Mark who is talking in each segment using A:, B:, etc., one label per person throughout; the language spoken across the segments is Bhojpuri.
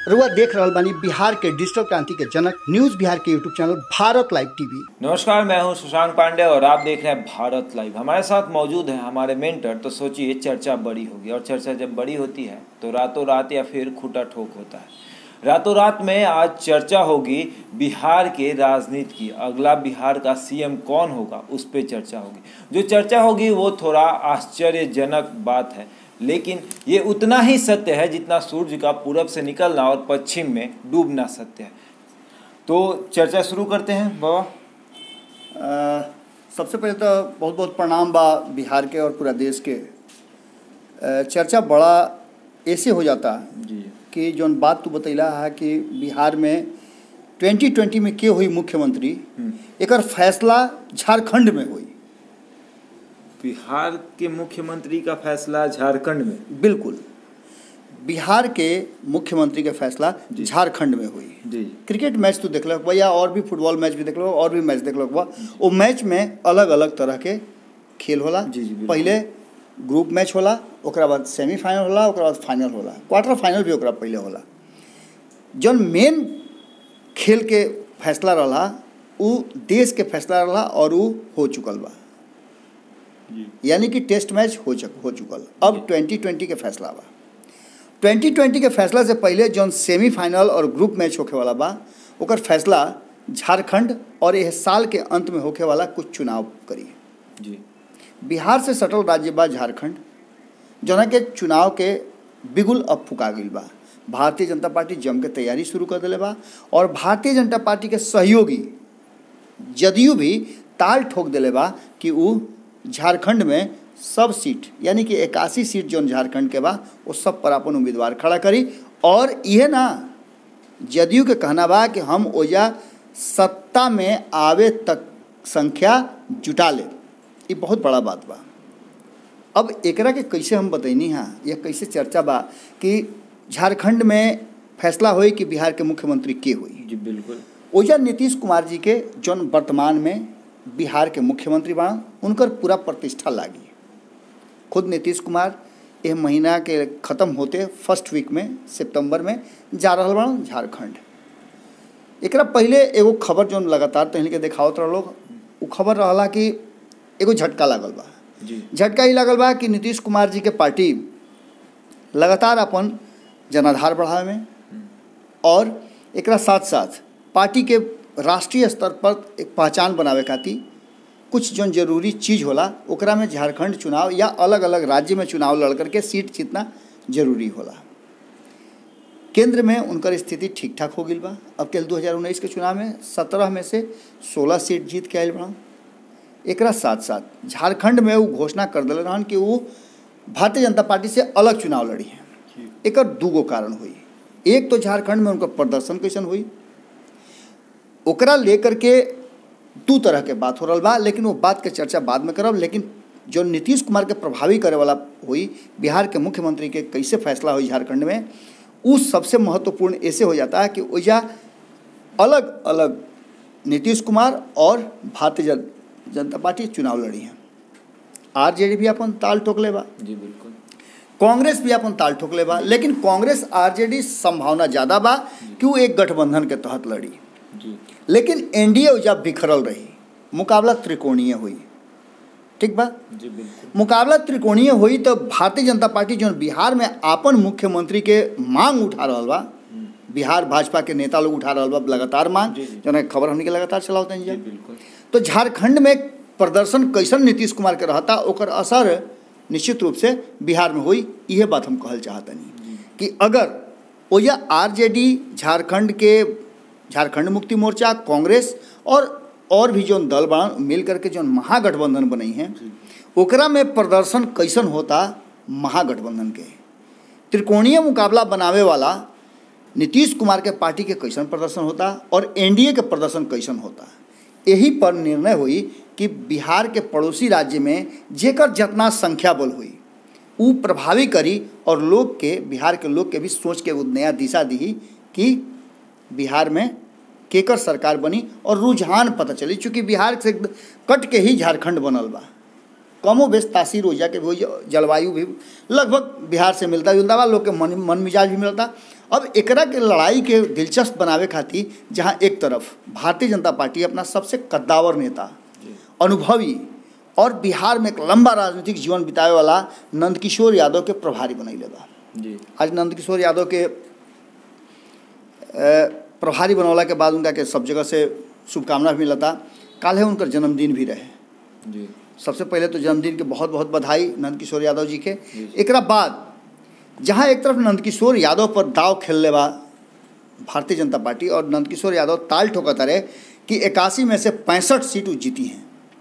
A: रुआ देख रहल बानी बिहार के डिजिटल क्रांति के जनक न्यूज बिहार के YouTube channel Bharat live TV
B: नमस्कार मैं हूं सुशांत पांडे और आप देख रहे हैं भारत लाइव हमारे साथ मौजूद हैं हमारे मेंटर तो सोचिए चर्चा बड़ी होगी और चर्चा जब बड़ी होती है तो रातों रात या फिर खूटा ठोक होता है रातों रात में आज चर्चा होगी बिहार के राजनीति की अगला बिहार का सीएम कौन होगा उस पर चर्चा होगी जो चर्चा होगी वो थोड़ा आश्चर्यजनक बात है लेकिन ये उतना ही सत्य है जितना सूर्य का पूरब से निकलना और पश्चिम में डूबना सत्य है तो चर्चा शुरू करते हैं बाबा
A: अ, सबसे पहले तो बहुत बहुत प्रणाम बा बिहार के और पूरा देश के अ, चर्चा बड़ा ऐसे हो जाता
B: जी
A: कि जौन बात तू बतैला है कि बिहार में 2020 में के हुई मुख्यमंत्री एकर फैसला झारखंड में हुई
B: बिहार के मुख्यमंत्री का फैसला झारखंड में
A: बिल्कुल बिहार के मुख्यमंत्री के फैसला झारखंड में हुई
B: जी
A: क्रिकेट मैच तो देखलक बा या और भी फुटबॉल मैच भी देखलक और भी मैच देखलक बा वो मैच में अलग अलग तरह के खेल होला
B: जी, जी, बिल्कुल।
A: पहले ग्रुप मैच होला ओकरा बाद सेमीफाइनल होला ओकरा बाद फाइनल होला क्वार्टर फाइनल भी ओकरा पहले होला जौन मेन खेल के फैसला रहा उ देश के फैसला रहा और उ हो चुकल बा
B: जी
A: यानी कि टेस्ट मैच हो चुक हो चुकल अब 2020 के फैसला बा 2020 के फैसला से पहले जौन सेमीफाइनल और ग्रुप मैच होखे वाला बा ओकर फैसला झारखंड और यह साल के अंत में होखे वाला कुछ चुनाव करी
B: जी
A: बिहार से सटल राज्य बा झारखंड जौना के चुनाव के बिगुल अब फुका गईल बा भारतीय जनता पार्टी जम के तैयारी शुरू कर दिले बा और भारतीय जनता पार्टी के सहयोगी जदयू भी ताल ठोक दिले बा कि उ झारखंड में सब सीट यानी कि इक्यासी सीट जौन झारखंड के बा वो सब पर अपन उम्मीदवार खड़ा करी और यह ना जदयू के कहना बा कि हम ओजा सत्ता में आवे तक संख्या जुटा ले ये बहुत बड़ा बात बा अब एकरा के कैसे हम बतैनी हाँ या कैसे चर्चा बा कि झारखंड में फैसला होई कि बिहार के मुख्यमंत्री के हुई
B: जी बिल्कुल
A: ओजा नीतीश कुमार जी के जौन वर्तमान में बिहार के मुख्यमंत्री बा उनकर पूरा प्रतिष्ठा लागी खुद नीतीश कुमार यह महीना के ख़त्म होते फर्स्ट वीक में सितंबर में जा रहा बा झारखंड एकरा पहले एगो खबर जौन लगातार तहल के देखावत रह लोग उ खबर रहला कि एगो झटका लागल बा
B: जी
A: झटका ही लागल बा कि नीतीश कुमार जी के पार्टी लगातार अपन जनाधार बढ़ावे में और एकरा साथ साथ पार्टी के राष्ट्रीय स्तर पर एक पहचान बनावे खातिर कुछ जौन जरूरी चीज़ होला ओकरा में झारखंड चुनाव या अलग अलग राज्य में चुनाव लड़ करके सीट जीतना जरूरी होला केंद्र में उनकर स्थिति ठीक ठाक हो गई बा अब के 2019 के चुनाव में सत्रह में से सोलह सीट जीत के आयल बड़ा एकरा साथ साथ झारखंड में वो घोषणा कर दिले रहन कि वो भारतीय जनता पार्टी से अलग चुनाव लड़ी हैं
B: जी
A: एकर दूगो कारण हुई एक तो झारखंड में उनका प्रदर्शन कैसन हुई ओकरा लेकर के दू तरह के बात हो रहा बा लेकिन वो बात के चर्चा बाद में करब लेकिन जो नीतीश कुमार के प्रभावी करे वाला हुई बिहार के मुख्यमंत्री के कैसे फैसला हुई झारखंड में उ सबसे महत्वपूर्ण ऐसे हो जाता है कि ओजा अलग अलग नीतीश कुमार और भारतीय जन, जनता पार्टी चुनाव लड़ी हैं आरजेडी भी अपन ताल ठोकले बा
B: जी बिल्कुल
A: कांग्रेस भी अपन ताल ठोकले बा लेकिन कांग्रेस आरजेडी संभावना ज़्यादा बा कि वो एक गठबंधन के तहत लड़ी
B: जी
A: लेकिन एनडीए ओजा बिखरल रही मुकाबला त्रिकोणीय हुई ठीक बा
B: जी बिल्कुल
A: मुकाबला त्रिकोणीय हुई तो भारतीय जनता पार्टी जो बिहार में आपन मुख्यमंत्री के मांग उठा रहा बा बिहार भाजपा के नेता लोग उठा रहा बा लगातार मांग
B: जी, जी।
A: जो खबर हमने के लगातार चलाते हैं
B: जी
A: जी
B: बिल्कुल
A: तो झारखंड में प्रदर्शन कैसन नीतीश कुमार के रहता ओकर असर निश्चित रूप से बिहार में हुई यह बात हम कहल चाहतनी कि अगर ओया आरजेडी झारखंड के झारखंड मुक्ति मोर्चा कांग्रेस और और भी जौन दल बा मिल करके जौन महागठबंधन बनई हैं ओकरा में प्रदर्शन कैसन होता महागठबंधन के त्रिकोणीय मुकाबला बनावे वाला नीतीश कुमार के पार्टी के कैसन प्रदर्शन होता और एनडीए के प्रदर्शन कैसन होता यही पर निर्णय हुई कि बिहार के पड़ोसी राज्य में जेकर जितना संख्या बल हुई उ प्रभावी करी और लोग के बिहार के लोग के भी सोच के वो नया दिशा दी कि बिहार में केकर सरकार बनी और रुझान पता चली चूँकि बिहार से कट के ही झारखंड बनल बा कमो बेश तासीर हो जाके भी जलवायु भी लगभग बिहार से मिलता जुलता बा लोग के मन मन मिजाज भी मिलता अब एकरा के लड़ाई के दिलचस्प बनावे खातिर जहाँ एक तरफ भारतीय जनता पार्टी अपना सबसे कद्दावर नेता अनुभवी और बिहार में एक लंबा राजनीतिक जीवन बितावे वाला नंदकिशोर यादव के प्रभारी बनैले बा
B: जी
A: आज नंदकिशोर यादव के अ, प्रभारी बनौला के बाद उनका के सब जगह से शुभकामना भी मिलता काल है उनकर जन्मदिन भी रहे
B: जी
A: सबसे पहले तो जन्मदिन के बहुत बहुत बधाई नंदकिशोर यादव जी के
B: जी।
A: एकरा बाद जहाँ एक तरफ नंदकिशोर यादव पर दाव खेलने बा भारतीय जनता पार्टी और नंदकिशोर यादव ताल ठोकता रहे कि इक्यासी में से पैंसठ सीट वो जीती हैं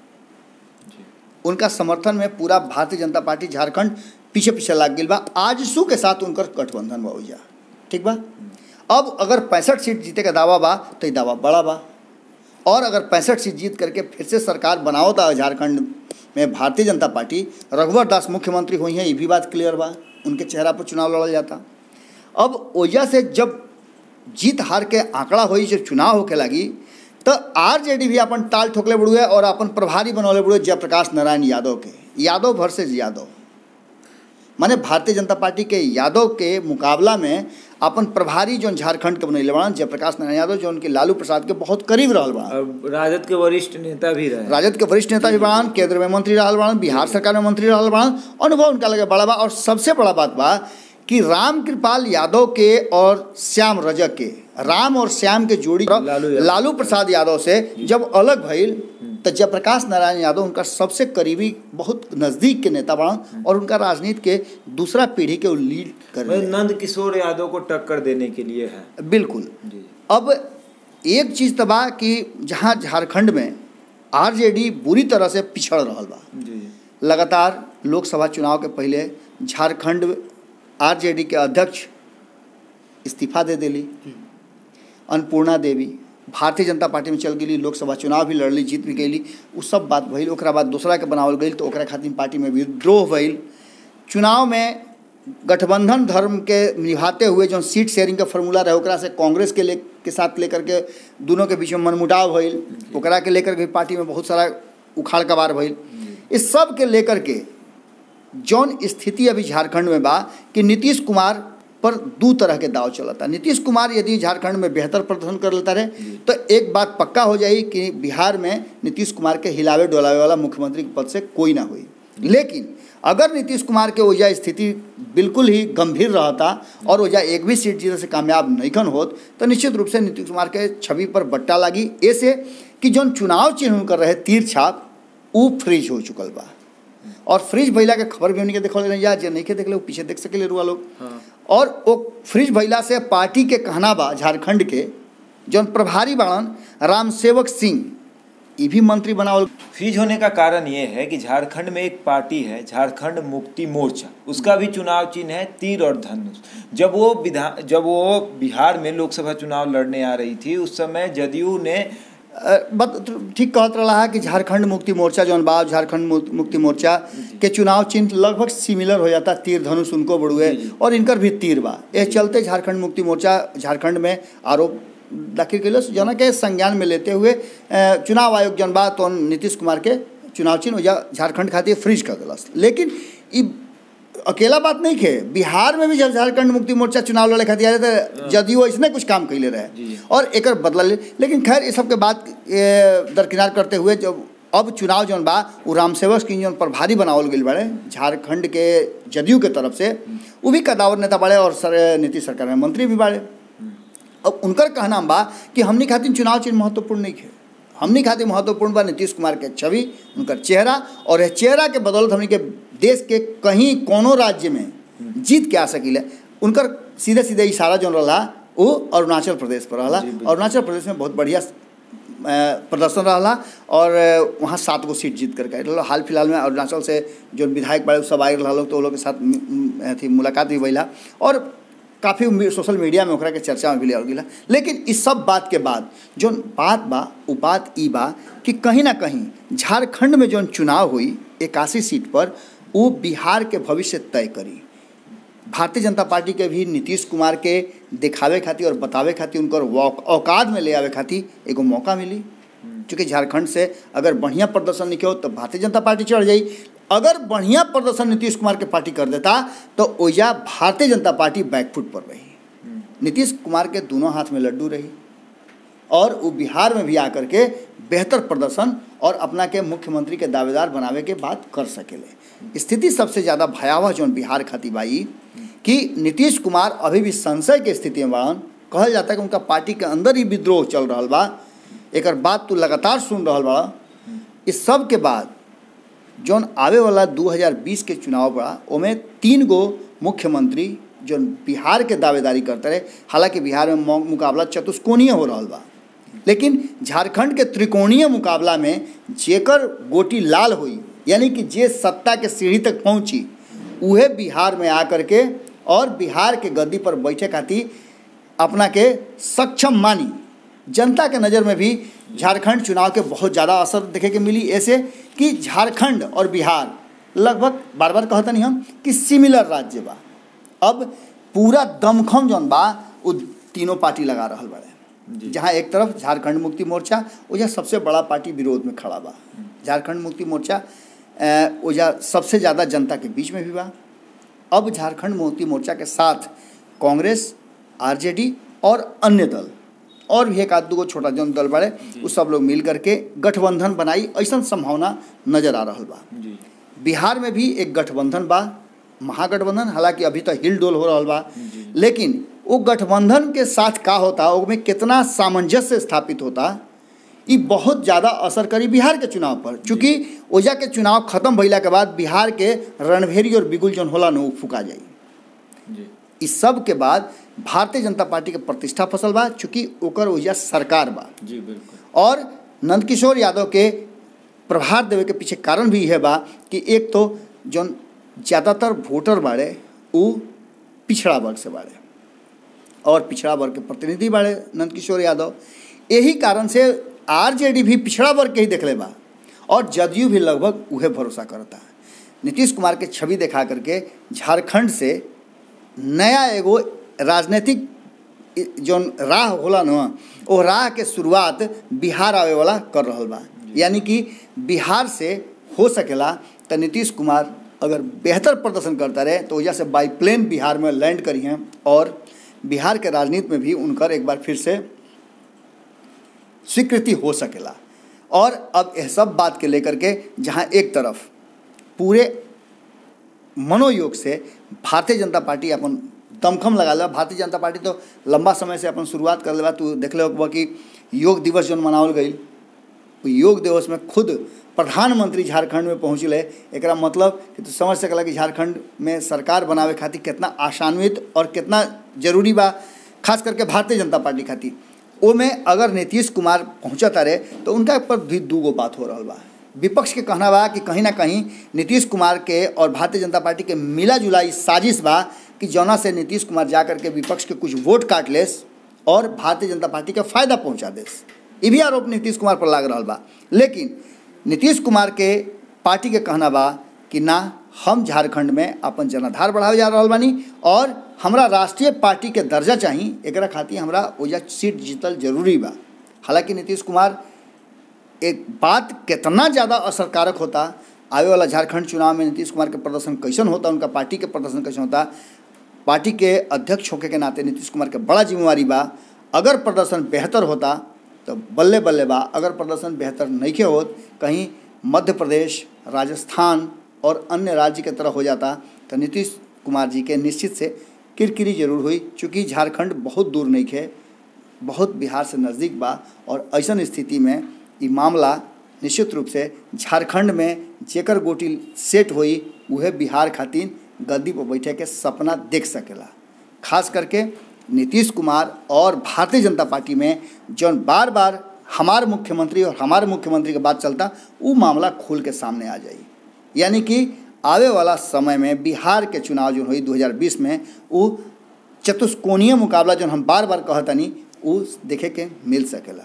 B: जी
A: उनका समर्थन में पूरा भारतीय जनता पार्टी झारखंड पीछे पीछे लाग गई बा आजसू के साथ उनकर गठबंधन बा ओइजा ठीक बा अब अगर पैंसठ सीट जीते का दावा बा तो ये दावा बड़ा बा और अगर पैंसठ सीट जीत करके फिर से सरकार बनाओ था झारखंड में भारतीय जनता पार्टी रघुवर दास मुख्यमंत्री हुई हैं ये भी बात क्लियर बा उनके चेहरा पर चुनाव लड़ल जाता अब ओइजा से जब जीत हार के आंकड़ा होई जब चुनाव होके लगी तो आरजेडी भी अपन ताल ठोकले बड़ुए और अपन प्रभारी बनौले बड़ुए जयप्रकाश नारायण यादव के यादव वर्सेज यादव माने भारतीय जनता पार्टी के यादव के मुकाबला में अपन प्रभारी जो झारखंड के बनैले बड़ा जयप्रकाश नारायण यादव जो उनके लालू प्रसाद के बहुत करीब रहल बड़ा
B: और राजद के वरिष्ठ नेता भी रहे
A: राजद के वरिष्ठ नेता भी बड़ान केंद्र में मंत्री रहल बड़ान बिहार सरकार में मंत्री रहल बड़ान अनुभव उनका लगे बड़ा बा और सबसे बड़ा बात बा कि राम कृपाल यादव के और श्याम रजक के राम और श्याम के जोड़ी
B: लालू यादव।
A: लालू प्रसाद यादव से जब अलग भइल तो जयप्रकाश नारायण यादव उनका सबसे करीबी बहुत नज़दीक के नेता बड़ान और उनका राजनीति के दूसरा पीढ़ी के वो लीड कर रहे हैं।
B: नंद किशोर यादव को टक्कर देने के लिए है
A: बिल्कुल
B: जी
A: अब एक चीज़ तो बा कि जहाँ झारखंड में आरजेडी बुरी तरह से पिछड़ रहल बा
B: जी
A: लगातार लोकसभा चुनाव के पहले झारखंड आरजेडी के अध्यक्ष इस्तीफा दे देली अन्नपूर्णा देवी भारतीय जनता पार्टी में चल गेली लोकसभा चुनाव भी लड़ली जीत भी गईली उ सब बात भइल ओकरा बाद दूसरा के बनावल गई तो ओकरा खातिर पार्टी में विद्रोह भइल चुनाव में गठबंधन धर्म के निभाते हुए जो सीट शेयरिंग का फॉर्मूला रहे ओकरा से कांग्रेस के ले के साथ लेकर के दोनों के बीच में मनमुटाव भइल ओकरा के लेकर के पार्टी में बहुत सारा उखाड़ कबार भइल इस सब के लेकर के जौन स्थिति अभी झारखंड में बा कि नीतीश कुमार पर दू तरह के दाव चलता नीतीश कुमार यदि झारखंड में बेहतर प्रदर्शन कर लेता रहे तो एक बात पक्का हो जाई कि बिहार में नीतीश कुमार के हिलावे डोलावे वाला मुख्यमंत्री के पद से कोई ना हुई लेकिन अगर नीतीश कुमार के ओजा स्थिति बिल्कुल ही गंभीर रहता और ओजा एक भी सीट जीते से कामयाब नैखन होत तो निश्चित रूप से नीतीश कुमार के छवि पर बट्टा लागी ऐसे कि जौन चुनाव चिन्ह कर रहे तीर छाप ऊ फ्रीज हो चुकल बा और फ्रिज भइला के खबर भी हमनी के देखल नहीं जा जे नहीं के देखले वो पीछे देख सकेले रुआ लोग
B: हाँ
A: और वो फ्रिज भइला से पार्टी के कहना बा झारखंड के जौन प्रभारी बाड़न राम सेवक सिंह ई भी मंत्री बनावल
B: फ्रीज होने का कारण ये है कि झारखंड में एक पार्टी है झारखंड मुक्ति मोर्चा उसका भी चुनाव चिन्ह है तीर और धनुष जब वो विधान जब वो बिहार में लोकसभा चुनाव लड़ने आ रही थी उस समय जदयू ने
A: अ, बत ठीक कहत रहा कि झारखंड मुक्ति मोर्चा जौन बा झारखंड मु- मुक्ति मोर्चा के चुनाव चिन्ह लगभग सिमिलर हो जाता तीर धनुष उनको बड़ुए
B: जी, जी।
A: और इनकर भी तीर बा ये चलते झारखंड मुक्ति मोर्चा झारखंड में आरोप दाखिल कैलस जना के संज्ञान में लेते हुए अ, चुनाव आयोग जौन बा तो नीतीश कुमार के चुनाव चिन्ह ओइजा झारखंड खातिर फ्रीज कर दिलस लेकिन ई अकेला बात नहीं है बिहार में भी जब झारखंड मुक्ति मोर्चा चुनाव लड़े खातिर आए थे जदयू ऐसने कुछ काम कैले
B: जी,
A: रहे
B: जी।
A: और एक बदला ले लेकिन खैर ये सबके बात ए, दरकिनार करते हुए जब अब चुनाव जौन बा वो रामसेवक की जौन प्रभारी बनावल गई बड़े झारखंड के जदयू के तरफ से वो भी कदावर नेता बड़े और सर नीतीश सरकार में मंत्री भी बड़े अब उनकर कहना बा कि हमनी खातिर चुनाव चिन्ह महत्वपूर्ण नहीं है हमनी खातिर महत्वपूर्ण बा नीतीश कुमार के छवि उनकर चेहरा और यह चेहरा के बदौलत हमनी के देश के कहीं कोनो राज्य में जीत के आ सकिले उनकर सीधे सीधे इशारा जौन रहा वो अरुणाचल प्रदेश पर रहा
B: जी, बिल्कुल।
A: अरुणाचल प्रदेश में बहुत बढ़िया अ, प्रदर्शन रहा और अ, वहाँ सात गो सीट जीत करके आयल रहल। हाल फिलहाल में अरुणाचल से जो विधायक बड़े उ सब आए रहा लोग तो वो लोग के साथ म, म, अथी मुलाकात भी भइला और काफ़ी मी- सोशल मीडिया में ओकरा के चर्चा में भी लिया गेला लेकिन इस सब बात के बाद जोन बात बा वो बात ई बा कि कहीं ना कहीं झारखंड में जोन चुनाव हुई इक्यासी सीट पर वो बिहार के भविष्य तय करी भारतीय जनता पार्टी के भी नीतीश कुमार के दिखावे खातिर और बतावे खातिर उनकर वौक- औकात में ले आवे खातिर एगो मौका मिली क्योंकि झारखंड से अगर बढ़िया प्रदर्शन नहीं हो तो भारतीय जनता पार्टी चढ़ जाई अगर बढ़िया प्रदर्शन नीतीश कुमार के पार्टी कर देता तो ओइजा भारतीय जनता पार्टी बैकफुट पर रही नीतीश कुमार के दोनों हाथ में लड्डू रही और वो बिहार में भी आकर के बेहतर प्रदर्शन और अपना के मुख्यमंत्री के दावेदार बनावे के बात कर सकेले स्थिति सबसे ज़्यादा भयावह जौन बिहार खातिर बाई कि नीतीश कुमार अभी भी संशय के स्थिति में बाड़न कहल जाता है कि उनका पार्टी के अंदर ही विद्रोह चल रहा बा एक बात तू लगातार सुन रहा बा इस सब के बाद जौन आवे वाला 2020 के चुनाव बा ओमे तीन गो मुख्यमंत्री जौन बिहार के दावेदारी करते रहे हालांकि बिहार में मौ- मुकाबला चतुष्कोणीय हो रहा बा लेकिन झारखंड के त्रिकोणीय मुकाबला में जेकर गोटी लाल हुई यानी कि जे सत्ता के सीढ़ी तक पहुंची उहे बिहार में आकर के और बिहार के गद्दी पर बैठे खातिर अपना के सक्षम मानी जनता के नज़र में भी झारखंड चुनाव के बहुत ज़्यादा असर देखे के मिली ऐसे कि झारखंड और बिहार लगभग बार बार कहता नहीं हम कि सिमिलर राज्य बा अब पूरा दमखम जौन बा वो तीनों पार्टी लगा रहल बाड़े जहाँ एक तरफ झारखंड मुक्ति मोर्चा ओजा सबसे बड़ा पार्टी विरोध में खड़ा बा झारखंड मुक्ति मोर्चा अ, ओजा सबसे ज़्यादा जनता के बीच में भी बा अब झारखंड मुक्ति मोर्चा के साथ कांग्रेस आरजेडी और अन्य दल और भी एक आध दूगो छोटा जौन दल बाड़े उ सब लोग मिल करके गठबंधन बनाई ऐसा संभावना नजर आ रहल बा
B: जी
A: बिहार में भी एक गठबंधन बा महागठबंधन हालांकि अभी तक हिल डोल हो रहा बा लेकिन वो गठबंधन के साथ का होता उसमें कितना सामंजस्य स्थापित होता ये बहुत ज़्यादा असर करी बिहार के चुनाव पर चूँकि ओजा के चुनाव खत्म भइला के बाद बिहार के रणभेरी और बिगुल जौन होला न उ फुका जाई
B: जी
A: इस सब के बाद भारतीय जनता पार्टी के प्रतिष्ठा फसल बा चूँकि ओकर ओजा सरकार बा
B: जी बिल्कुल
A: और नंदकिशोर यादव के प्रभार देवे के पीछे कारण भी यह बा कि एक तो जौन ज़्यादातर वोटर बाड़े उ पिछड़ा वर्ग से बाड़े और पिछड़ा वर्ग के प्रतिनिधि बाड़े नंदकिशोर यादव यही कारण से आरजेडी भी पिछड़ा वर्ग के ही देखले बा और जदयू भी लगभग उहे भरोसा करता है नीतीश कुमार के छवि दिखा करके झारखंड से नया एगो राजनीतिक जौन राह होला न ओ राह के शुरुआत बिहार आवे वाला कर रहल बा यानी कि बिहार से हो सकेला तो नीतीश कुमार अगर बेहतर प्रदर्शन करता रहे तो वजह से बाई प्लेन बिहार में लैंड करी हैं और बिहार के राजनीति में भी उनकर एक बार फिर से स्वीकृति हो सकेला और अब यह सब बात के लेकर के जहाँ एक तरफ पूरे मनोयोग से भारतीय जनता पार्टी अपन दमखम लगा ले भारतीय जनता पार्टी तो लंबा समय से अपन शुरुआत कर ले बा तू देख ले होगा कि योग दिवस जौन मनावल गई योग दिवस में खुद प्रधानमंत्री झारखंड में पहुँचले एक मतलब कि तू समझ सकला कि झारखंड में सरकार बनावे खातिर कितना आशान्वित और कितना जरूरी बा खास करके भारतीय जनता पार्टी खातिर ओमे अगर नीतीश कुमार पहुँचता रहे तो उनका पर भी दूगो बात हो रहा बा विपक्ष के कहना बा कि कहीं ना कहीं नीतीश कुमार के और भारतीय जनता पार्टी के मिला जुला ई साजिश बा कि जौना से नीतीश कुमार जा करके विपक्ष के कुछ वोट काट लेस और भारतीय जनता पार्टी के फायदा पहुंचा देस ये भी आरोप नीतीश कुमार पर लाग रहा बा लेकिन नीतीश कुमार के पार्टी के कहना बा कि ना हम झारखंड में अपन जनाधार बढ़ावे जा रहा बानी और हमरा राष्ट्रीय पार्टी के दर्जा चाही एकरा खातिर हमरा ओजा सीट जीतल जरूरी बा हालांकि नीतीश कुमार एक बात कितना ज़्यादा असरकारक होता आवे वाला झारखंड चुनाव में नीतीश कुमार के प्रदर्शन कैसन होता उनका पार्टी के प्रदर्शन कैसन होता पार्टी के अध्यक्ष होके के नाते नीतीश कुमार के बड़ा जिम्मेवारी बा अगर प्रदर्शन बेहतर होता तो बल्ले बल्ले बा अगर प्रदर्शन बेहतर नहीं के होत कहीं मध्य प्रदेश राजस्थान और अन्य राज्य के तरह हो जाता तो नीतीश कुमार जी के निश्चित से किरकिरी जरूर हुई चूँकि झारखंड बहुत दूर नहीं खे बहुत बिहार से नज़दीक बा और ऐसन स्थिति में ई मामला निश्चित रूप से झारखंड में जेकर गोटी सेट होई उहे बिहार खातिर गद्दी पर बैठे के सपना देख सकेला खास करके नीतीश कुमार और भारतीय जनता पार्टी में जौन बार बार हमार मुख्यमंत्री और हमारे मुख्यमंत्री के बात चलता वो मामला खुल के सामने आ जाई यानी कि आवे वाला समय में बिहार के चुनाव जो हुई 2020 में वो चतुष्कोणीय मुकाबला जो हम बार बार कहतनी वो देखे के मिल सकेला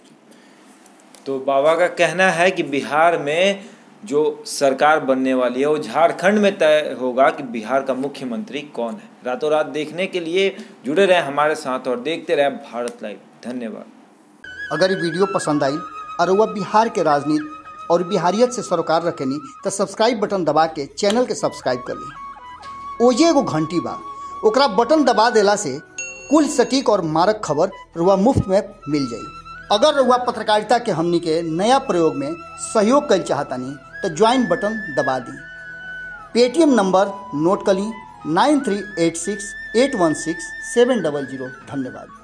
B: तो बाबा का कहना है कि बिहार में जो सरकार बनने वाली है वो झारखंड में तय होगा कि बिहार का मुख्यमंत्री कौन है रातों रात देखने के लिए जुड़े रहे हमारे साथ और देखते रहे भारत लाइव धन्यवाद
A: अगर ये वीडियो पसंद आई और वह बिहार के राजनीति और बिहारियत से सरोकार रखेनी तो सब्सक्राइब बटन दबा के चैनल के सब्सक्राइब कर ली ओजे एगो घंटी बा ओकरा बटन दबा देला से कुल सटीक और मारक खबर रुआ मुफ्त में मिल जाई अगर रुआ पत्रकारिता के हमनी के नया प्रयोग में सहयोग कर चाहतानी तो ज्वाइन बटन दबा दी पेटीएम नंबर नोट कर ली nine three eight six eight one six seven double zero धन्यवाद